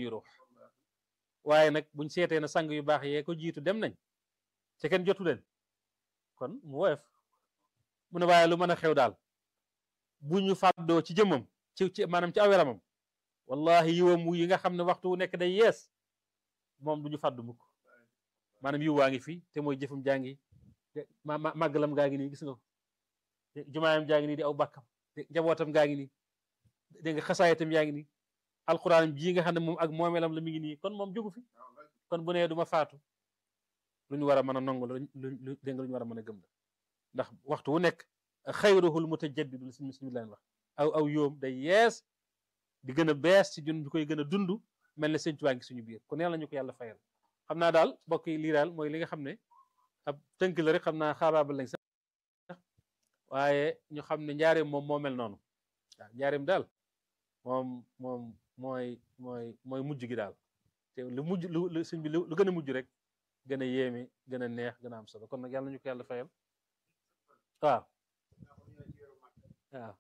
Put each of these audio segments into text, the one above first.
suñuy ruux waaye nag buñ seetee na sang yu baax yee ko jiitu dem nañ te kenn jotu leen kon mu woyof mu ne waaye lu mën a xew daal bu ñu fàddoo ci jëmmam ci ci maanaam ci aw yaramam wallahi yiwam yi nga xam ne waxtu wu nekk day yees moom du ñu fàddu mukk maanaam yiw waa ngi fi te mooy jëfam jaa ngi ma màggalam gaa ngi nii gis nga ko jumaayam jaa ngi nii di aw bàkkam njabootam gaa ngi nii dégg nga xasaayatam yaa ngi nii alxuraanam jii nga xam ne moom ak moomeelam la mi ngi nii kon moom jógu fi kon bu nee du ma faatu lu ñu war a mën a nangu lu lu dégg nga lu ñu war a mën a gëm la ndax waxtu wu nekk xayruhul mutajaddidu suñu suñu leen wax aw aw yoom day yees di gën a bees ci jun ñu koy gën a dund mel ne sëñ Tuubaa ngi suñu biir kon yàlla ñu ko yàlla fayal xam naa daal mbokk yi lii daal mooy li nga xam ne ab tënk la rek xam naa xaabaabal lañ sax waaye ñu xam ne njaareem moom moo mel noonu waaw njaareem daal moom moom mooy mooy mooy mujj gi daal te lu mujj lu lu sëñ bi lu gën a mujj rek gën a yéeme gën a neex gën a am solo kon nag yàlla ñu ko yàlla fayal waaw waaw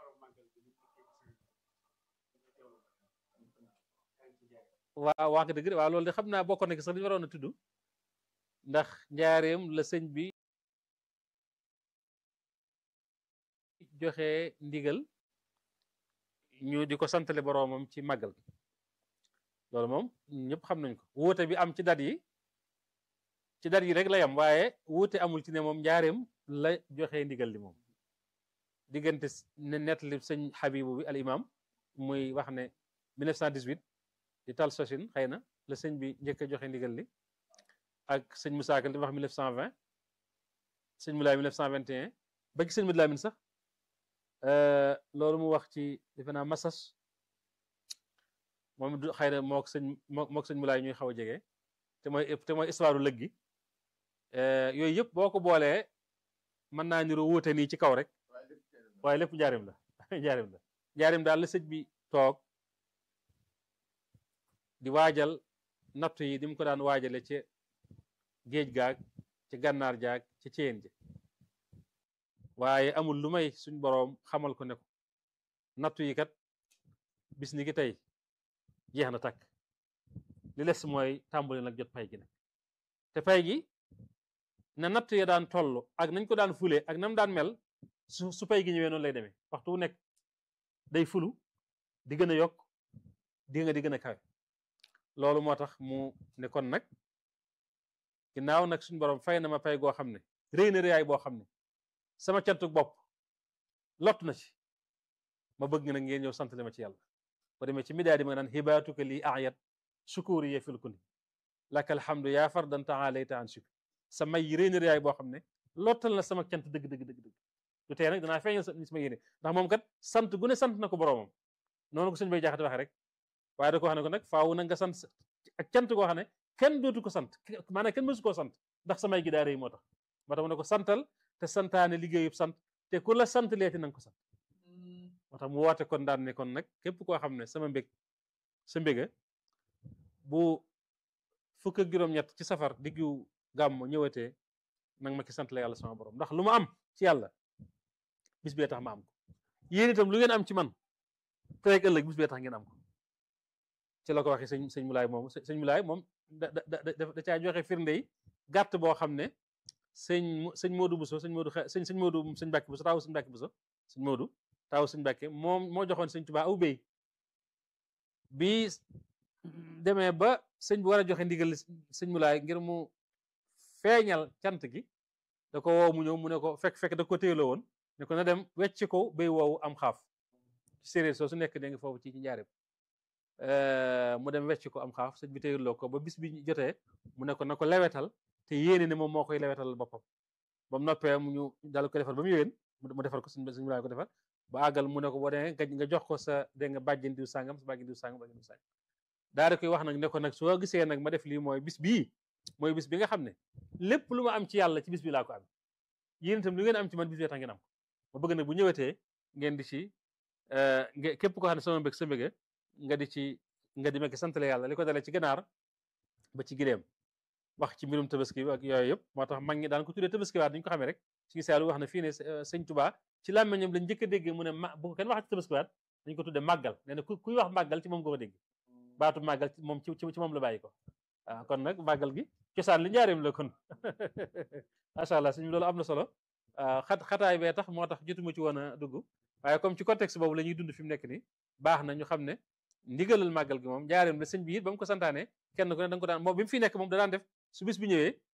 waaw wax nga dëgg waaw loolu de xam naa bokkoon na ki sax li ñu waroon a tudd ndax njaareem la sëñ bi joxe ndigal ñu di ko santale boroomam ci màggal gi loolu moom ñëpp xam nañ ko wuute bi am ci dat yi ci dat yi rek la yam waaye wuute amul ci ne moom njaareem la joxe ndigal li moom diggante ne nettali sëñ Habibu bi al imam muy wax ne 1918 di tal sosin xëy na la sëñ bi njëkk a joxe ndigal li ak sëñ Moussa Ka di wax 1920 sëñ Moulay 1921 ba ci sëñ Moussa Lamine sax loolu mu wax ci defe naa Massas moom du xëy na mook sëñ mook sëñ Moulay ñuy xaw a jege te mooy te mooy histoire lëg gi yooyu yëpp boo ko boolee mën naa niru wuute nii ci kaw rek waaye lépp njaarim la njaarim la njaarim daal la sëñ bi toog di waajal nattu yi di mu ko daan waajale ci géej gaag ci gànnaar jaag ci ceen ji waaye amul lu may suñ boroom xamal ko ne ko nattu yi kat bis ni ki tey jeex na takk li les mooy tàmbali nag jot pay gi nag te pay gi na nattu ya daan toll ak nañ ko daan fule ak nam daan mel su su pay gi ñëwee noonu lay demee waxtu wu nekk day fulu di gën a yokk di nga di gën a kawe loolu moo tax mu ne kon nag ginnaaw nag suñu borom fay na ma pay goo xam ne réy na réyaay boo xam ne sama cantuk bopp lott na ci ma bëgg nag ngeen ñëw sant ma ci yàlla ba demee ci midaa di ma naan xibaatuka lii ayat sukuri ye filku ni laka alhamdu yaa fardan taalayta an shukri sa may yi réy na réyaay boo xam ne lottal na sama cant dëgg dëgg dëgg dëgg du tee nag danaa feeñal sama yéene ndax moom kat sant gu ne sant na ko boroomam noonu ko suñu bay jaaxate waxee rek waaye da ko wax ne ko nag faawu na nga sant ak cant koo xam ne kenn dootu ko sant maanaam kenn mësu koo sant ndax samay gi daa rëy moo tax moo tax mu ne ko santal te santaane liggéeyub sant te ku la sant leeti na nga ko sant moo tax mu woote kon daan ne kon nag képp koo xam ne sama mbég sa mbéga bu fukk ak juróom-ñett ci safar diggu gàmm ñëwatee nag ma ki sant la yàlla sama borom ndax lu ma am ci yàlla bis bee tax ma am ko yéen itam lu ngeen am ci man tey ak ëllëg bis bee tax ngeen am ko ci la ko waxee sëñ sëñ Mulaay moom sëñ Mulaay moom da da da caa joxe firnde yi gàtt boo xam ne sëñ sëñ Modou Bousso sëñ Modou sëñ sëñ Modou sëñ Mbàkke Bousso taawu sëñ Mbàkke Bousso sëñ Modou taawu sëñ Mbàkke moom moo joxoon sëñ Tuubaa aw béy bi demee ba sëñ bi war a joxe ndigal sëñ Mulaay ngir mu feeñal cant gi da ko woo mu ñëw mu ne ko fekk fekk da ko téyeloo woon ne ko na dem wecc ko béy woowu am xaaf séeréer soo su nekk dégg nga foofu ci ci njaareem mu dem wecc ko am xaaf sëñ bi téyeloo ko ba bis bi jotee mu ne ko na ko lewetal te yéene ne moom moo koy lewetal boppam ba mu noppee mu ñu daal ko defal ba mu yéwén mu defal ko sëñ sëñ Mulaay ko defal ba àggal mu ne ko boo demee nga jox ko sa dégg nga bàjjen diw sàngam sa bàjjen diw sàngam bàjjen diw sàngam daal di koy wax nag ne ko nag soo gisee nag ma def lii mooy bis bii mooy bis bi nga xam ne lépp lu ma am ci yàlla ci bis bi laa ko am yéen itam lu ngeen am ci man bis bi tax ngeen am ko ma bëgg nag bu ñëwetee ngeen di ci képp koo xam ne sama mbég sa mbége nga di ci nga di mekk santale yàlla li ko dalee ci ganaar ba ci gileem wax ci mbirum tabaski bi ak yooyu yëpp moo tax mag ñi daan ko tuddee tabaski waat dañu ko xamee rek ci gisaalu wax na fii ne sëñ Tuubaa ci làmmiñam lañ njëkk a dégg mu ne ma bu ko kenn wax ci tabaski waat dañ ko tuddee màggal nee na kuy wax màggal ci moom nga ko dégg baatu màggal moom ci ci moom la bàyyi ko waaw kon nag màggal gi cosaan li njaareem la kon macha allah suñu loolu am na solo xat xataay bee tax moo tax jotuma ci woon a dugg waaye comme ci contexte boobu la ñuy dund fi mu nekk nii baax na ñu xam ne ndigalal màggal gi moom njaareem la sëñ bi it ba mu ko santaane kenn ku ne da nga ko daan moom bi mu fi nekk moom da daan def su bis bi ñëwee